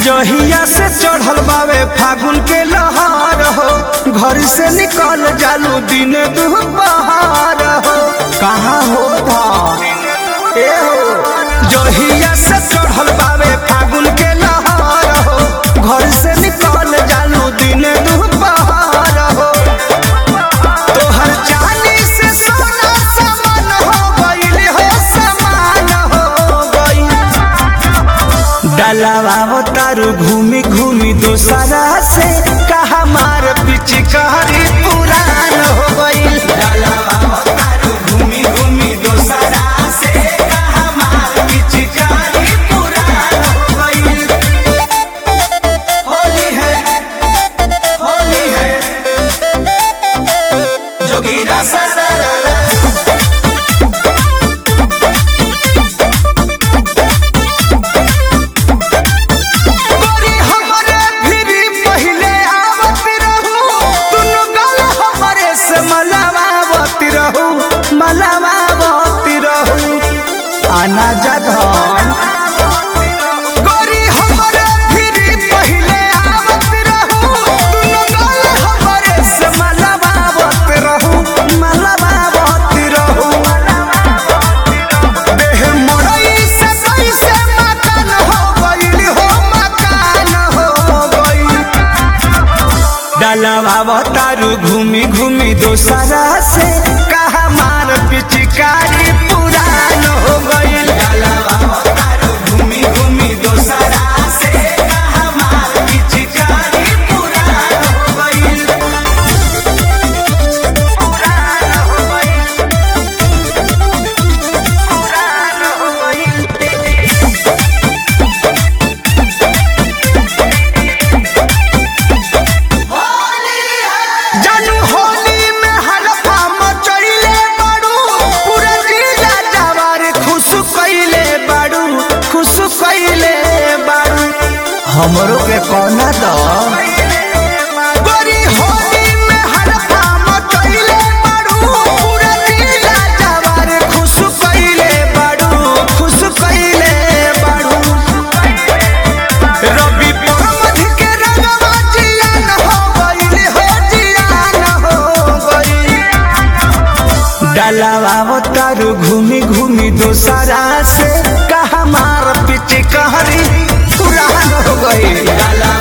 जहिया से चढ़ल बावे फागुन के लहार हो घर से निकल जालू दिन दुपहार हो कहाँ हो था ए हो जहिया से चढ़ल बावे फागुन के लहार हो घर से निकल जालू दिन दुपहार हो तोहर चांदी से सोना समान हो गइल हो समान हो गइल डलावा तारू घूमी घूमी दोसरा से कहा मार पिचकारी पुरान हो गइल डलावा तारू घूमी घूमी दोसरा से कहा मार पिचकारी पुरान हो गइल होली है होली है जोगीरा ससरा गोरी हमरे भिरी पहिले आवत रहू दुनु गल हमरे से मलावावत रहू मलावावत रहू आना जधन गोरी हमरे भिरी पहिले आवत रहू दुनु गल हमरे से मलावावत रहू मलावावत रहू देह मोरई से कैसे मकान हो गइल हो मकान हो गइल डलवा तारू घूमी घूमी दोसरा से कहा मार पिचकारी पुरान हो गइल डलवा तारू घूमी घूमी दोसरा से कहा मार पिचकारी पुरान हो गइल पुरान हो गइल पुरान हो गइल जानू होली में हलफा मचैले बाड़ू पूरा जिला जवार खुश कैले बाड़ू खुश कैले बाड़ू हमरो के कोना दो गोरी होली में हलफा मचैले बाड़ू पूरा जिला जवार खुश कैले बाड़ू खुश कैले बाड़ू रवि परमध के रंगवा जियान हो गइल हो जियान हो गइल डलावा तारू घूमी घूमी दोसरा से कहा मार पिचकारी पुरान हो गइल डलावा